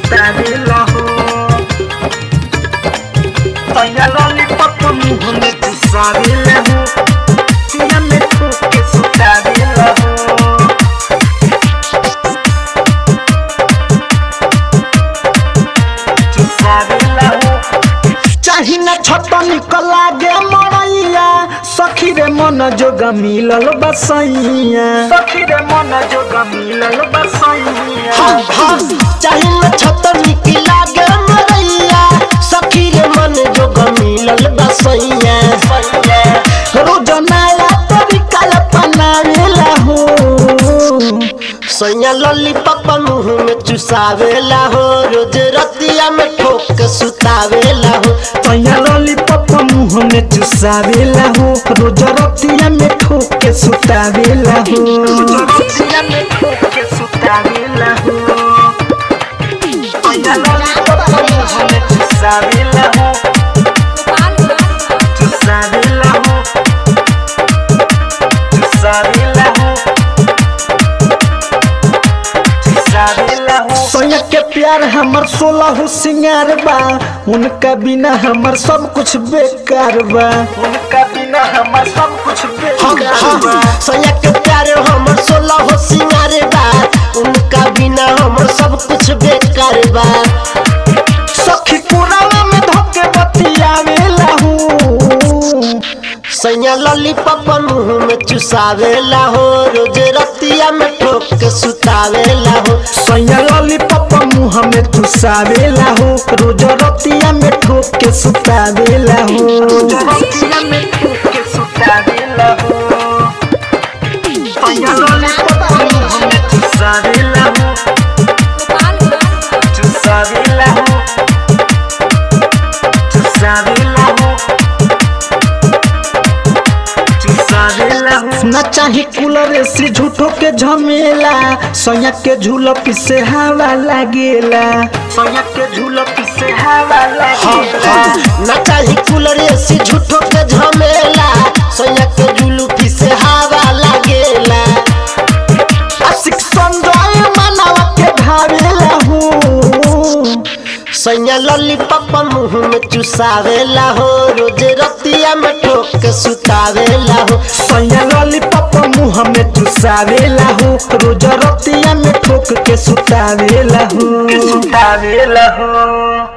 सुतावेला हो तैया लॉलीपॉप मुंह में चुसावेला हो सिया में ठोक के सुतावेला हो चुसावेला हो चाही ना छट निकल लागे मरैया सखी रे मन जोग मिलल बसैया सखी रे मन जोग मिलल बसैया चाहे न छत निकला गे मरैया सखी रे मन जोग मिलल बसैया रोज नया तरीका अपनावेला हो सैया लॉलीपॉप मुंह में चुसावेला हो रोज रतिया में ठोक के सुतावेला हो तैया लॉलीपॉप मुंह में चुसावेला हो रोज रतिया में ठोक के सुतावेला हो रोज रतिया में ठोक के सुतावेला हो तैया लॉलीपॉप मुंह में चुसावेला हो चुसावेला हो चुसावेला हो चुसावेला हो सोया के प्यार हमर सोलह हो सिंगार बा उनका बिना हमर सब कुछ बेकार बा उनका बिना हमर सब कुछ बेकार बा सैया के प्यारे हमर सोलह हो सिंगारे बा उनका बिना हमर सब कुछ बेकार बा सखी पुराना में धोके बतियावेला हूँ सैया लॉलीपॉप मुंह में चुसावेला हो रोज रतिया में ठोक के सुतावेला हो सैया लॉलीपॉप मुंह में चुसावेला हो रोज रतिया में ठोक के सुतावेला हो रोज रतिया में ठोक के सुतावेला हो सैया लॉलीपॉप मुंह में चुसावेला हो चुसावेला हो चुसावेला हो चुसावेला हो ना चाही कूलर से झूठो के झमेला सैया के झूलप से हवा लागेला सैया के झूलप से हवा लागेला ना चाही कूलर एसी झूठो के झमेला सैया के जुलूफी से हवा लागेला आशिक संजय मनावा के भावेला हूँ सैया लॉलीपॉप मुंह में चुसावेला हो रोज रतिया में ठोक के सुतावेला हो सैया लॉलीपॉप मुंह में चुसावेला हो रोज रतिया में ठोक के सुतावेला हो सुतावेला हो